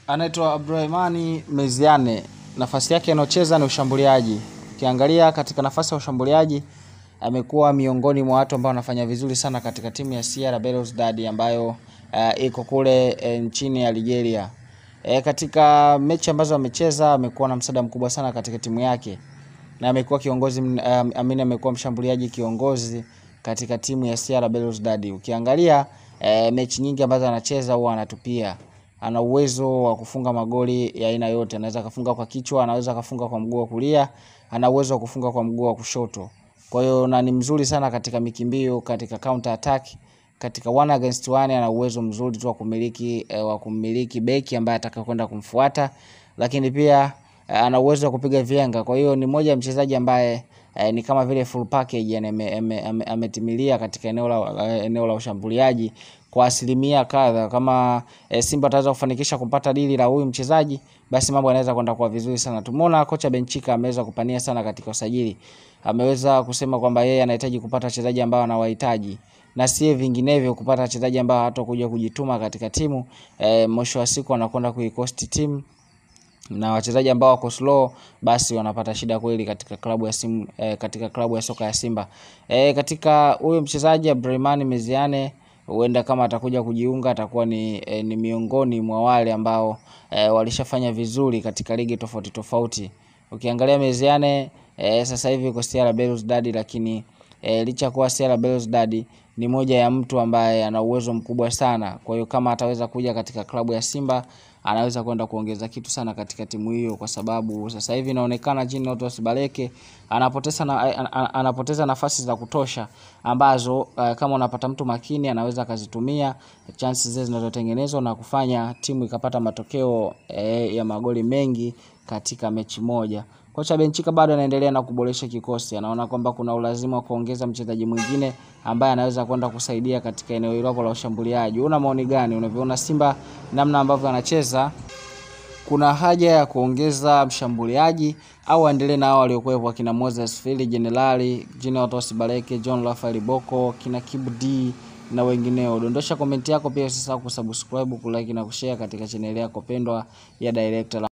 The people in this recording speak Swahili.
anaitwa Abdurahmani Meziane. Nafasi yake anayocheza ni ushambuliaji. Ukiangalia katika nafasi ya ushambuliaji amekuwa miongoni mwa watu ambao wanafanya vizuri sana katika timu ya CR Belouizdad ambayo uh, iko kule e, nchini Algeria. E, katika mechi ambazo amecheza amekuwa na msaada mkubwa sana katika timu yake na amekuwa kiongozi um, amini amekuwa mshambuliaji kiongozi katika timu ya CR Belouizdad. Ukiangalia e, mechi nyingi ambazo anacheza huwa anatupia ana uwezo wa kufunga magoli ya aina yote. Anaweza akafunga kwa kichwa, anaweza akafunga kwa mguu wa kulia, ana uwezo wa kufunga kwa mguu wa kushoto. Kwa hiyo na ni mzuri sana katika mikimbio, katika counter attack, katika one against one ana uwezo mzuri tu wa kumiliki eh, wa kumiliki beki ambaye atakayokwenda kumfuata, lakini pia eh, ana uwezo wa kupiga vyenga. Kwa hiyo ni moja ya mchezaji ambaye eh, ni kama vile full package, yani ametimilia ame, ame, ame katika eneo la, eneo la ushambuliaji kwa asilimia kadha. Kama e, Simba ataweza kufanikisha kupata dili la huyu mchezaji, basi mambo yanaweza kwenda kwa vizuri sana. Tumeona kocha Benchika ameweza kupania sana katika usajili, ameweza kusema kwamba yeye anahitaji kupata wachezaji ambao anawahitaji na si vinginevyo kupata wachezaji ambao hatakuja kujituma katika timu e, mwisho wa siku anakwenda kuikosti timu na wachezaji ambao wako slow basi wanapata shida kweli katika klabu ya simu, eh, katika klabu ya soka ya Simba. Eh, katika huyo mchezaji Abdurahmani Meziane huenda kama atakuja kujiunga atakuwa ni, e, ni miongoni mwa wale ambao e, walishafanya vizuri katika ligi tofauti tofauti. Ukiangalia Meziane e, sasa hivi yuko CR Belouizdad, lakini e, licha kuwa CR Belouizdad ni moja ya mtu ambaye ana uwezo mkubwa sana. Kwa hiyo kama ataweza kuja katika klabu ya Simba anaweza kwenda kuongeza kitu sana katika timu hiyo, kwa sababu sasa hivi inaonekana Jean Otos Baleke anapoteza na, anapoteza nafasi za kutosha ambazo uh, kama unapata mtu makini anaweza akazitumia chances zile zinazotengenezwa na kufanya timu ikapata matokeo eh, ya magoli mengi katika mechi moja. Kocha Benchika bado anaendelea na kuboresha kikosi, anaona kwamba kuna ulazima wa kuongeza mchezaji mwingine ambaye anaweza kwenda kusaidia katika eneo hilo la ushambuliaji. Una maoni gani? Unavyoona Simba namna ambavyo anacheza, kuna haja ya kuongeza mshambuliaji au aendelee na hao waliokuwepo akina Moses Fili, Jenerali Jean Otos Baleke, John Rafael Boko, kina Kibu D na wengineo. Dondosha komenti yako, pia usisahau kusubscribe, kulike na kushare katika chaneli yako pendwa ya Director